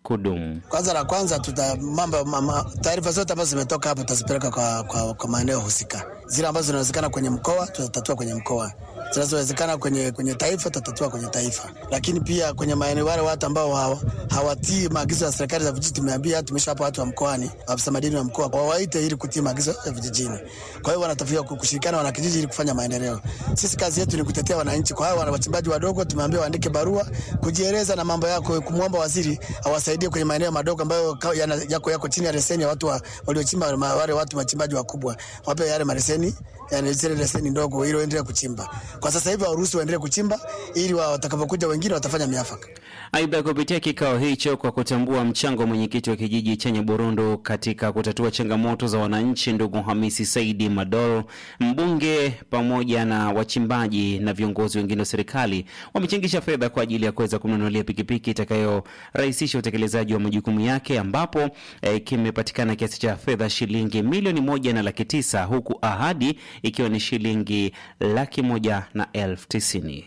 kudumu. Kwanza la kwanza tuta mambo mama, taarifa zote ambazo zimetoka hapo tutazipeleka kwa, kwa, kwa maeneo husika. Zile ambazo zinawezekana kwenye mkoa tutatatua kwenye mkoa, zinazowezekana kwenye, kwenye taifa tutatatua kwenye taifa. Lakini pia kwenye maeneo wale watu ambao hawa, hawatii maagizo ya serikali za vijiji, tumeambia tumeshawapa watu wa mkoani, afisa madini wa mkoa wawaite ili kutii maagizo ya vijijini. Kwa hiyo wanatakiwa kushirikiana wana kijiji ili kufanya maendeleo. Sisi kazi yetu ni kutetea wananchi. Kwa hiyo wana wachimbaji wadogo tumeambia waandike barua kujieleza na mambo yako, kumwomba waziri awasaidie kwenye maeneo madogo ambayo yako yako chini ya leseni ya watu wa, waliochimba wale watu wachimbaji wakubwa, wape yale maleseni yani zile leseni ndogo ili waendelee kuchimba. Kwa sasa hivi waruhusu waendelee kuchimba ili watakapokuja wengine watafanya miafaka. Aidha, kupitia kikao hicho, kwa kutambua mchango wa mwenyekiti wa kijiji cha Nyaburundu katika kutatua changamoto za wananchi, ndugu Hamisi Saidi Madoro, mbunge pamoja na wachimbaji na viongozi wengine wa serikali wamechangisha fedha kwa ajili ya kuweza kumnunulia pikipiki itakayorahisisha utekelezaji wa majukumu yake, ambapo eh, kimepatikana kiasi cha fedha shilingi milioni moja na laki tisa huku ahadi ikiwa ni shilingi laki moja na elfu tisini.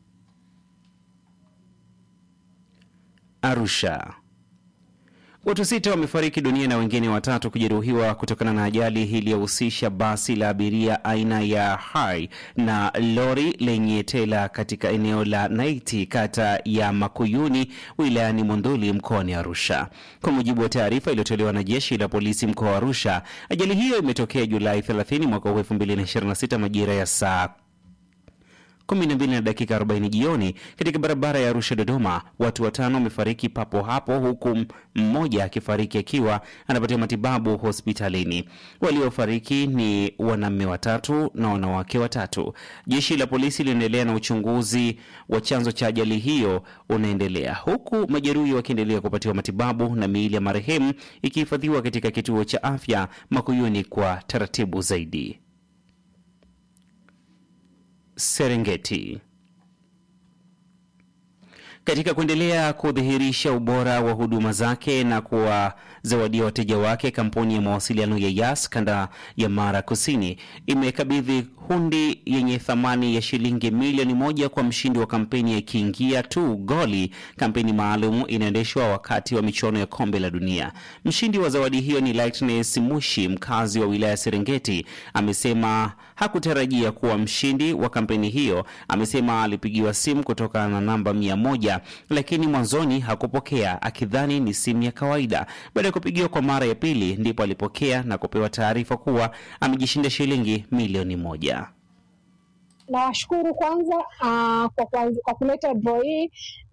Arusha. Watu sita wamefariki dunia na wengine watatu kujeruhiwa kutokana na ajali iliyohusisha basi la abiria aina ya Hai na lori lenye tela katika eneo la Naiti, kata ya Makuyuni, wilayani Monduli, mkoani Arusha. Kwa mujibu wa taarifa iliyotolewa na jeshi la polisi mkoa wa Arusha, ajali hiyo imetokea Julai 30 mwaka 2026 majira ya saa 12 na dakika 40 jioni katika barabara ya Arusha Dodoma. Watu watano wamefariki papo hapo, huku mmoja akifariki akiwa anapatiwa matibabu hospitalini. Waliofariki ni wanaume watatu na wanawake watatu. Jeshi la polisi linaendelea na uchunguzi wa chanzo cha ajali hiyo unaendelea, huku majeruhi wakiendelea kupatiwa matibabu na miili ya marehemu ikihifadhiwa katika kituo cha afya Makuyuni kwa taratibu zaidi. Serengeti. Katika kuendelea kudhihirisha ubora wa huduma zake na kuwazawadia wateja wake, kampuni ya mawasiliano ya Yas kanda ya Mara Kusini imekabidhi hundi yenye thamani ya shilingi milioni moja kwa mshindi wa kampeni ya Kiingia tu Goli, kampeni maalum inaendeshwa wakati wa michuano ya kombe la dunia. Mshindi wa zawadi hiyo ni Lightness Mushi, mkazi wa wilaya ya Serengeti. Amesema hakutarajia kuwa mshindi wa kampeni hiyo. Amesema alipigiwa simu kutokana na namba mia moja lakini mwanzoni hakupokea akidhani ni simu ya kawaida. Baada ya kupigiwa kwa mara ya pili, ndipo alipokea na kupewa taarifa kuwa amejishinda shilingi milioni moja. Nawashukuru kwanza uh, kwa, kwa, kwa kuleta draw hii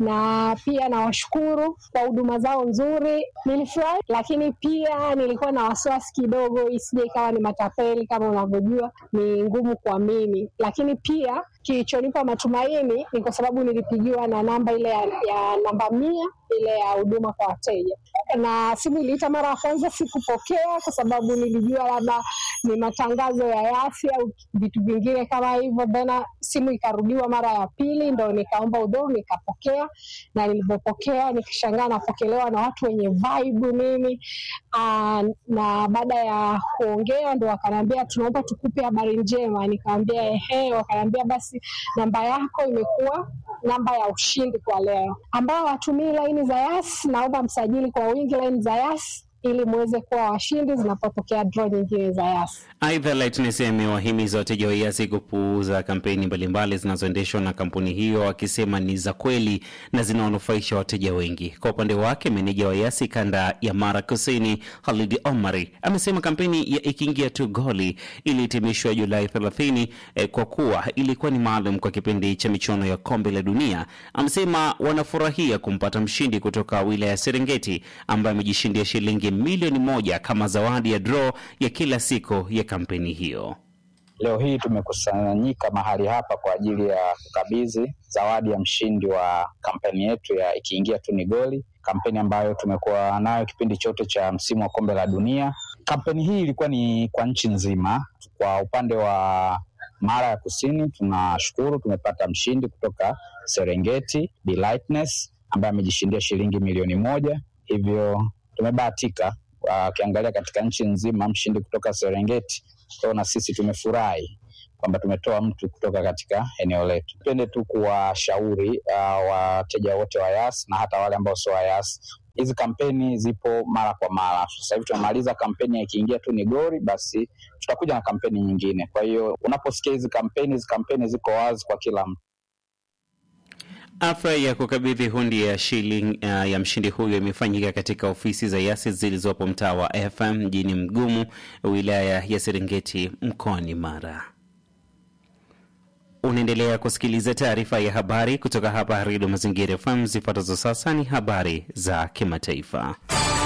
na pia nawashukuru kwa huduma zao nzuri. Nilifurahi, lakini pia nilikuwa na wasiwasi kidogo isije ikawa ni matapeli. Kama unavyojua ni ngumu kuamini, lakini pia kilichonipa matumaini ni kwa sababu nilipigiwa na namba ile ya, ya namba mia ile ya huduma kwa wateja, na simu iliita mara ya kwanza sikupokea, kwa sababu nilijua labda ni matangazo ya Yasi au vitu vingine kama hivyo. Tena simu ikarudiwa mara ya pili, ndo nikaomba udhuru, nikapokea, na nilivyopokea nikishangaa napokelewa na watu wenye vibe nini. Aa, na baada ya kuongea ndo wakaniambia tunaomba tukupe habari njema. Nikamwambia ehe, wakaniambia basi namba yako imekuwa namba ya ushindi kwa leo. Ambao watumii laini za Yas, naomba msajili kwa wingi laini za Yas ili muweze kuwa washindi zinapotokea draw nyingine za Yas. Aidha, Lightness amewahimiza wateja wa Yasi kupuuza kampeni mbalimbali zinazoendeshwa na kampuni hiyo, akisema ni za kweli na zinawanufaisha wateja wengi. Kwa upande wake, meneja wa Yasi kanda ya Mara Kusini, Halidi Omari, amesema kampeni ya ikiingia tu goli ilihitimishwa Julai 30 eh, kwa kuwa ilikuwa ni maalum kwa kipindi cha michuano ya kombe la dunia. Amesema wanafurahia kumpata mshindi kutoka wilaya ya Serengeti ambaye amejishindia shilingi milioni moja kama zawadi ya draw ya kila siku ya kampeni hiyo. Leo hii tumekusanyika mahali hapa kwa ajili ya kukabidhi zawadi ya mshindi wa kampeni yetu ya ikiingia tu ni goli, kampeni ambayo tumekuwa nayo kipindi chote cha msimu wa kombe la dunia. Kampeni hii ilikuwa ni kwa nchi nzima. Kwa upande wa Mara ya Kusini, tunashukuru tumepata mshindi kutoka Serengeti, Be Lightness ambaye amejishindia shilingi milioni moja, hivyo tumebahatika ukiangalia uh, katika nchi nzima mshindi kutoka Serengeti kwao, na sisi tumefurahi kwamba tumetoa mtu kutoka katika eneo letu. Tupende tu kuwashauri uh, wateja wote wa Yas na hata wale ambao sio wa Yas hizi kampeni zipo mara kwa mara. Sasa hivi tunamaliza kampeni, ikiingia tu ni goli, basi tutakuja na kampeni nyingine. Kwa hiyo unaposikia hizi kampeni, hizi kampeni ziko wazi kwa kila mtu. Afra ya kukabidhi hundi ya shilingi uh, ya mshindi huyo imefanyika katika ofisi za Yasi zilizopo mtaa wa FM mjini Mgumu, wilaya ya Serengeti, mkoani Mara. Unaendelea kusikiliza taarifa ya habari kutoka hapa Redio Mazingira FM. Zifuatazo sasa ni habari za kimataifa.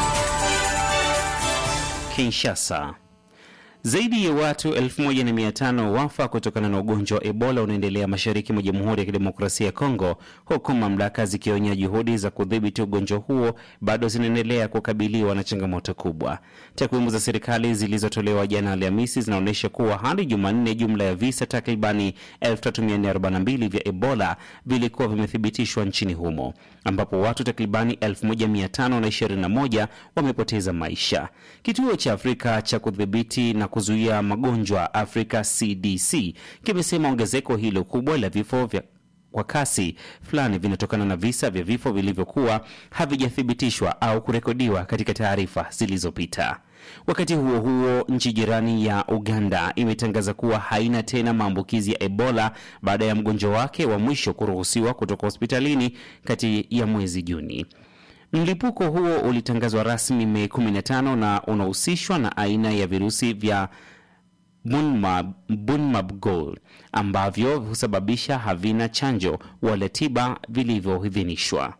Kinshasa. Zaidi ya watu 1500 wafa kutokana na ugonjwa wa Ebola unaendelea mashariki mwa Jamhuri ya Kidemokrasia ya Kongo, huku mamlaka zikionya juhudi za kudhibiti ugonjwa huo bado zinaendelea kukabiliwa na changamoto kubwa. Takwimu za serikali zilizotolewa jana Alhamisi zinaonyesha kuwa hadi Jumanne, jumla ya visa takribani 3442 vya Ebola vilikuwa vimethibitishwa nchini humo, ambapo watu takribani 1521 wamepoteza maisha. Kituo cha Afrika cha kudhibiti na kuzuia magonjwa Afrika CDC kimesema ongezeko hilo kubwa la vifo vya kwa kasi fulani vinatokana na visa vya vifo vilivyokuwa havijathibitishwa au kurekodiwa katika taarifa zilizopita. Wakati huo huo, nchi jirani ya Uganda imetangaza kuwa haina tena maambukizi ya Ebola baada ya mgonjwa wake wa mwisho kuruhusiwa kutoka hospitalini kati ya mwezi Juni. Mlipuko huo ulitangazwa rasmi Mei 15 na unahusishwa na aina ya virusi vya Bunmab, Bunmabgol ambavyo husababisha havina chanjo wala tiba vilivyoidhinishwa.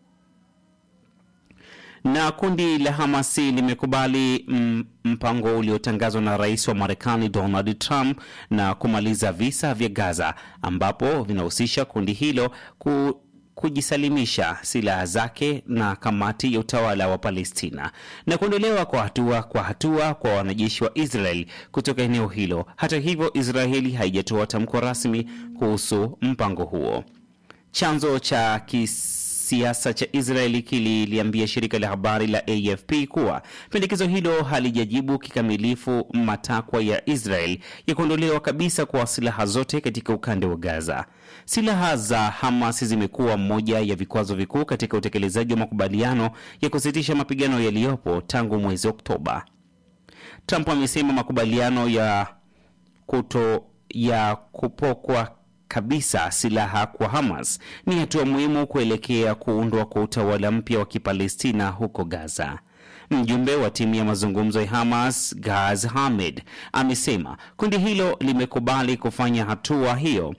Na kundi la Hamasi limekubali mpango uliotangazwa na rais wa Marekani Donald Trump na kumaliza visa vya Gaza ambapo vinahusisha kundi hilo ku kujisalimisha silaha zake na kamati ya utawala wa Palestina na kuondolewa kwa hatua kwa hatua kwa wanajeshi wa Israel kutoka eneo hilo. Hata hivyo, Israeli haijatoa tamko rasmi kuhusu mpango huo. Chanzo cha kisiasa cha Israeli kililiambia shirika la habari la AFP kuwa pendekezo hilo halijajibu kikamilifu matakwa ya Israel ya kuondolewa kabisa kwa silaha zote katika ukanda wa Gaza. Silaha za Hamas zimekuwa moja ya vikwazo vikuu katika utekelezaji wa makubaliano ya kusitisha mapigano yaliyopo tangu mwezi Oktoba. Trump amesema makubaliano ya kuto ya kupokwa kabisa silaha kwa Hamas ni hatua muhimu kuelekea kuundwa kwa utawala mpya wa Kipalestina huko Gaza. Mjumbe wa timu ya mazungumzo ya Hamas Gaz Hamed amesema kundi hilo limekubali kufanya hatua hiyo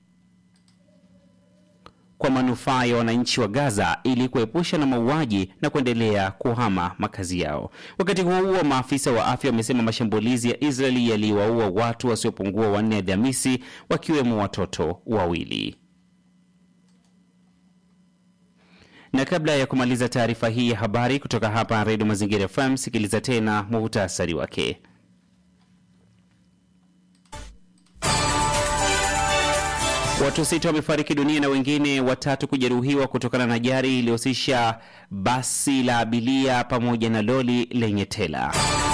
kwa manufaa ya wananchi wa Gaza ili kuepusha na mauaji na kuendelea kuhama makazi yao. Wakati huo huo, maafisa wa afya wamesema mashambulizi ya Israeli yaliwaua watu wasiopungua wanne Alhamisi, wakiwemo watoto wawili. Na kabla ya kumaliza taarifa hii ya habari kutoka hapa Redio Mazingira FM, sikiliza tena muhtasari wake. Watu sita wamefariki dunia na wengine watatu kujeruhiwa kutokana na ajali iliyohusisha basi la abiria pamoja na lori lenye tela.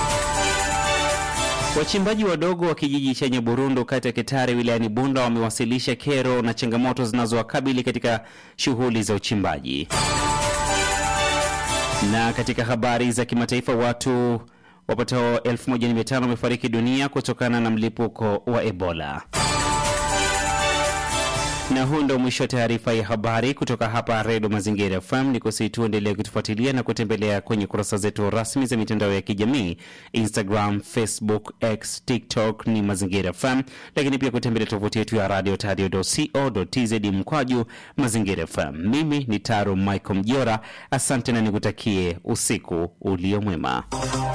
Wachimbaji wadogo wa kijiji cha Nyaburundu kati ya Kitare wilayani Bunda wamewasilisha kero na changamoto zinazowakabili katika shughuli za uchimbaji. Na katika habari za kimataifa, watu wapatao 1500 wamefariki dunia kutokana na mlipuko wa Ebola. Na huu ndo mwisho wa taarifa ya habari kutoka hapa Redio Mazingira FM. Ni kusihi tuendelee kutufuatilia na kutembelea kwenye kurasa zetu rasmi za mitandao ya kijamii Instagram, Facebook, X, TikTok ni Mazingira FM, lakini pia kutembelea tovuti yetu ya radio tadio.co.tz mkwaju Mazingira FM. Mimi ni Taro Michael Mjora, asante na nikutakie usiku ulio mwema.